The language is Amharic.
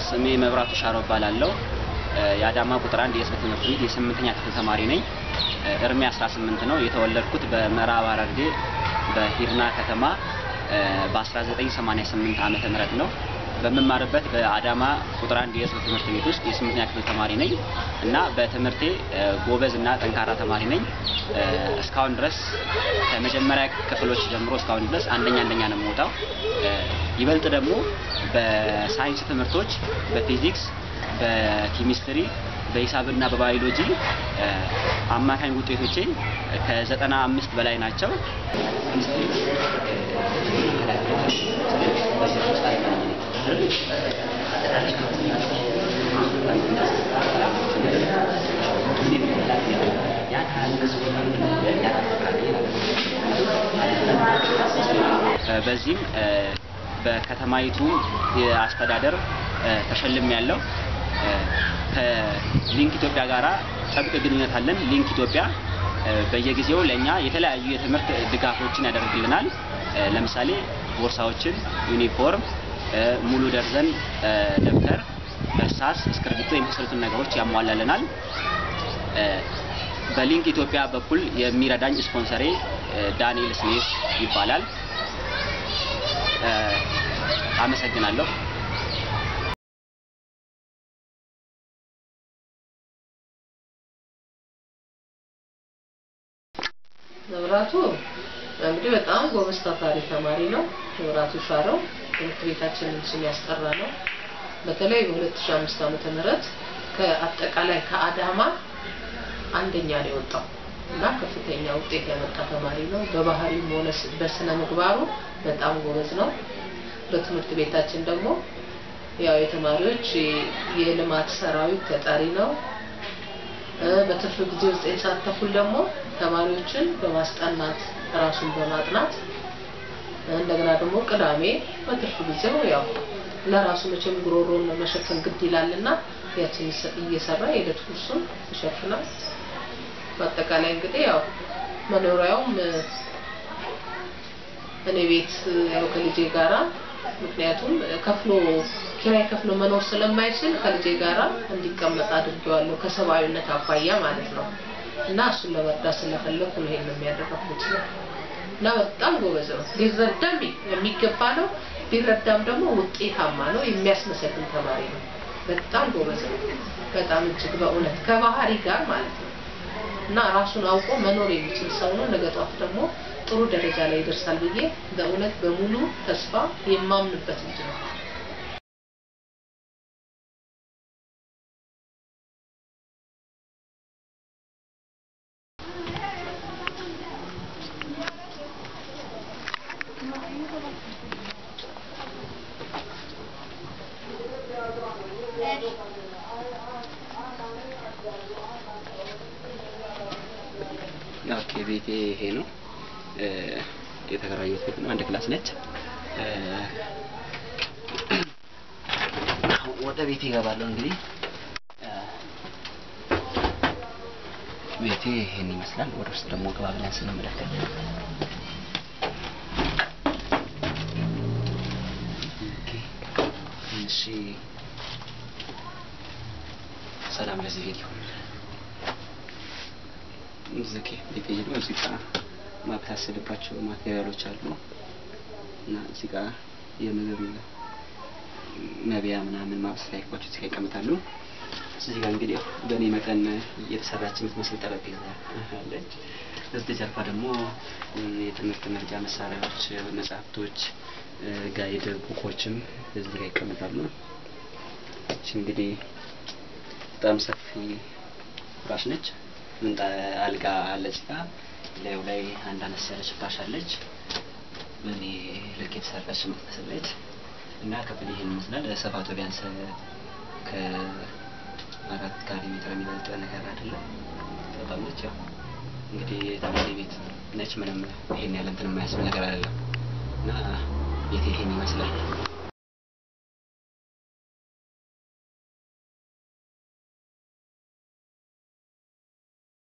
ስሜ መብራቱ ሻረው እባላለሁ። የአዳማ ቁጥር አንድ የህዝብ ትምህርት ቤት የስምንተኛ ክፍል ተማሪ ነኝ። እድሜ 18 ነው። የተወለድኩት በምዕራብ ሐረርጌ በሂርና ከተማ በ1988 ዓመተ ምህረት ነው። በምማርበት በአዳማ ቁጥር አንድ የህዝብ ትምህርት ቤት ውስጥ የስምንተኛ ክፍል ተማሪ ነኝ እና በትምህርቴ ጎበዝ እና ጠንካራ ተማሪ ነኝ። እስካሁን ድረስ ከመጀመሪያ ክፍሎች ጀምሮ እስካሁን ድረስ አንደኛ አንደኛ ነው የምወጣው። ይበልጥ ደግሞ በሳይንስ ትምህርቶች በፊዚክስ፣ በኬሚስትሪ፣ በሂሳብና በባዮሎጂ አማካኝ ውጤቶቼ ከዘጠና አምስት በላይ ናቸው። በዚህም በከተማይቱ የአስተዳደር ተሸልም ያለው ከሊንክ ኢትዮጵያ ጋራ ጥብቅ ግንኙነት አለን። ሊንክ ኢትዮጵያ በየጊዜው ለእኛ የተለያዩ የትምህርት ድጋፎችን ያደርግልናል። ለምሳሌ ቦርሳዎችን፣ ዩኒፎርም፣ ሙሉ ደርዘን ደብተር፣ እርሳስ፣ እስክርቢቶ የመሳሰሉትን ነገሮች ያሟላልናል። በሊንክ ኢትዮጵያ በኩል የሚረዳኝ ስፖንሰሬ ዳንኤል ስሜስ ይባላል። አመሰግናለሁ። መብራቱ እንግዲህ በጣም ጎበዝ ታታሪ ተማሪ ነው። መብራቱ ሻረው ትምህርት ቤታችንን ስም ያስጠራ ነው። በተለይ በ2005 ዓመተ ምህረት ከአጠቃላይ ከአዳማ አንደኛ ነው የወጣው እና ከፍተኛ ውጤት ያመጣ ተማሪ ነው። በባህሪም ሆነ በስነ ምግባሩ በጣም ጎበዝ ነው። በትምህርት ቤታችን ደግሞ ያው የተማሪዎች የልማት ሰራዊት ተጠሪ ነው። በትርፍ ጊዜ ዘጠኝ ሰዓት ተኩል ደግሞ ተማሪዎችን በማስጠናት ራሱን በማጥናት እንደገና ደግሞ ቅዳሜ በትርፍ ጊዜው ያው ለራሱ መቼም ጉሮሮን መሸፈን ግድ ይላልና ያችን እየሰራ የዕለት ኩርሱን ይሸፍናል። በአጠቃላይ እንግዲህ ያው መኖሪያውም እኔ ቤት ያው ከልጄ ጋራ ምክንያቱም ከፍሎ ኪራይ ከፍሎ መኖር ስለማይችል ከልጄ ጋራ እንዲቀመጥ አድርጌዋለሁ ከሰብአዊነት አኳያ ማለት ነው። እና እሱን ለመርዳት ስለፈለኩ ነው ይሄን የሚያደርጉት እና በጣም ጎበዝ ነው። ሊረዳም የሚገባ ነው። ቢረዳም ደግሞ ውጤታማ ነው። የሚያስመሰግን ተማሪ ነው። በጣም ጎበዝ ነው። በጣም እጅግ በእውነት ከባህሪ ጋር ማለት ነው እና ራሱን አውቆ መኖር የሚችል ሰው ነው። ነገ ጧት ደግሞ ጥሩ ደረጃ ላይ ይደርሳል ብዬ በእውነት በሙሉ ተስፋ የማምንበት ልጅ ነው። ኦኬ ቤቴ ይሄ ነው። የተከራየሁት ቤት ነው። አንድ ክላስ ነች። ወደ ቤቴ እገባለሁ። እንግዲህ ቤቴ ይሄን ይመስላል። ወደ ውስጥ ደግሞ ገባ ብለን ስንመለከት እሺ፣ ሰላም ለዚህ ቤት ይሁን። እዚህ ቤቴ ደግሞ እዚህ ጋር ማበሳሰልባቸው ማቴሪያሎች አሉ እና እዚህ ጋር የምግብ መብያ ምናምን ማብሰያ እቃዎች እዚህ ጋር ይቀመጣሉ። እዚህ ጋር እንግዲህ ያው በእኔ መጠን የተሰራች የምትመስል ጠረጴዛ አለች። እዚህ ጀርባ ደግሞ የትምህርት መርጃ መሳሪያዎች፣ መጽሐፍቶች፣ ጋይድ ቡኮችም እዚህ ጋር ይቀመጣሉ። እቺ እንግዲህ በጣም ሰፊ ፍራሽ ነች። ምንጣ አልጋ አለች ጋር ላዩ ላይ አንድ አነስ ያለች ፍራሽ አለች። በእኔ ልክ የተሰራች የምትመስለች እና ክፍል ይሄን ይመስላል። ስፋቱ ቢያንስ ከአራት ካሬ ሜትር የሚበልጥ ነገር አይደለም። በጣም ነች። ያው እንግዲህ ተማሪ ቤት ነች። ምንም ይሄን ያለ እንትን የማያስብል ነገር አይደለም እና ቤት ይሄን ይመስላል።